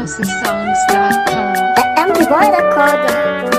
MusicalHouseSongs.com. MD Boy Recorder.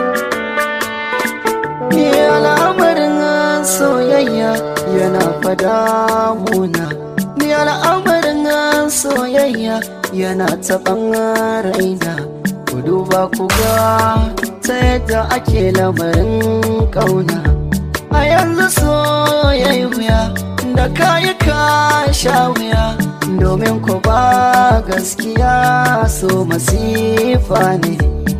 Ni al'amarin soyayya yana fada muna. Ni al'amarin soyayya yana taɓan raina. Ku duba ku ga ta yadda ake lamarin ƙauna. A yanzu soyayya wuya da kayi ka sha wuya. Domin ku ba gaskiya so masifa ne.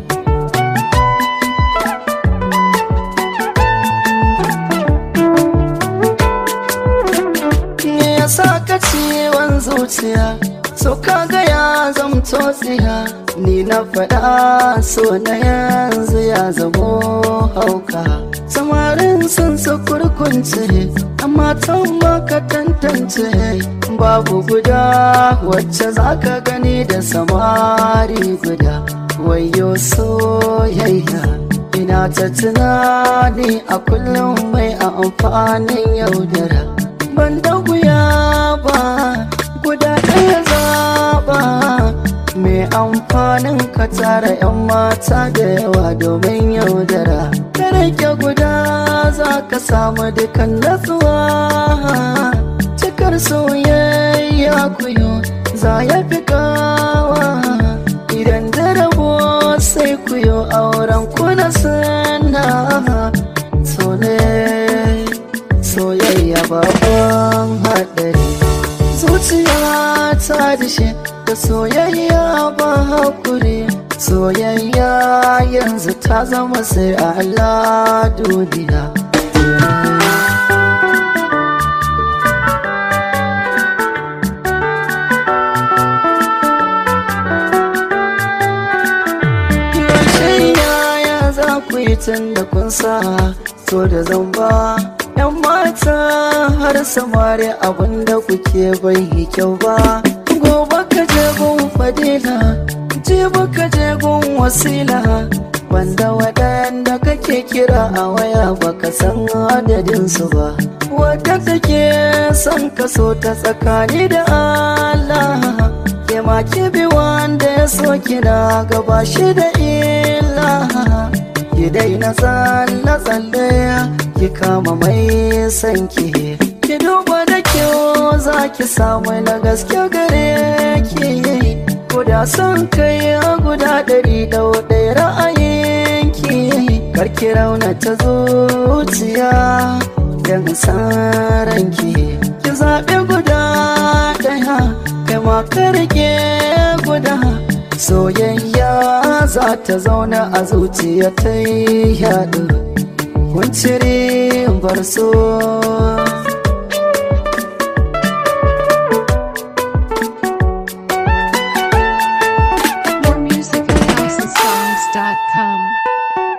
me yasa ka ciwon zuciya so kaga ya zamto tsiya ni na faɗa so na yanzu ya zamo hauka samarin sun su kurkunce amma tan maka tantance babu guda wacce zaka gani da samari guda wayo soyayya ina ta tunani a kullum mai amfanin yaudara ban da wuya ba guda ɗaya zaɓa mai amfanin ka tara 'yan mata da yawa domin yaudara ka rage guda za ka samu dukan natsuwa cikar soyayya kuyo za ya fi kawa idan da rabo sai kuyo auren kuna sana so ne soyayya babban haɗari zuciya ta dishe da soyayya ba hakuri soyayya yanzu ta zama sai a Allah duniya yaya za ku yi tun da kun sa so da zamba yan mata har samari abinda kuke bai yi kyau ba gobe ka je gun fadila jibi ka je gun wasila wanda waɗanda kake kira a waya baka san adadinsu ba wadda take son kaso ta tsakani da Allah ke ma ki bi wanda ya so kina gaba shi da illa ki daina tsalle tsalle ki kama mai sanki ki duba da kyau za ki samu na gaske gare ki guda son kai guda ɗari da ɗaya ra'ayinki karki rauna ta zuciya don ranki ki zaɓi guda ɗaya kai ma karke guda soyayya za ta zauna a zuciya ta yi yaɗu kunciri bar so More music at HouseSongs.com.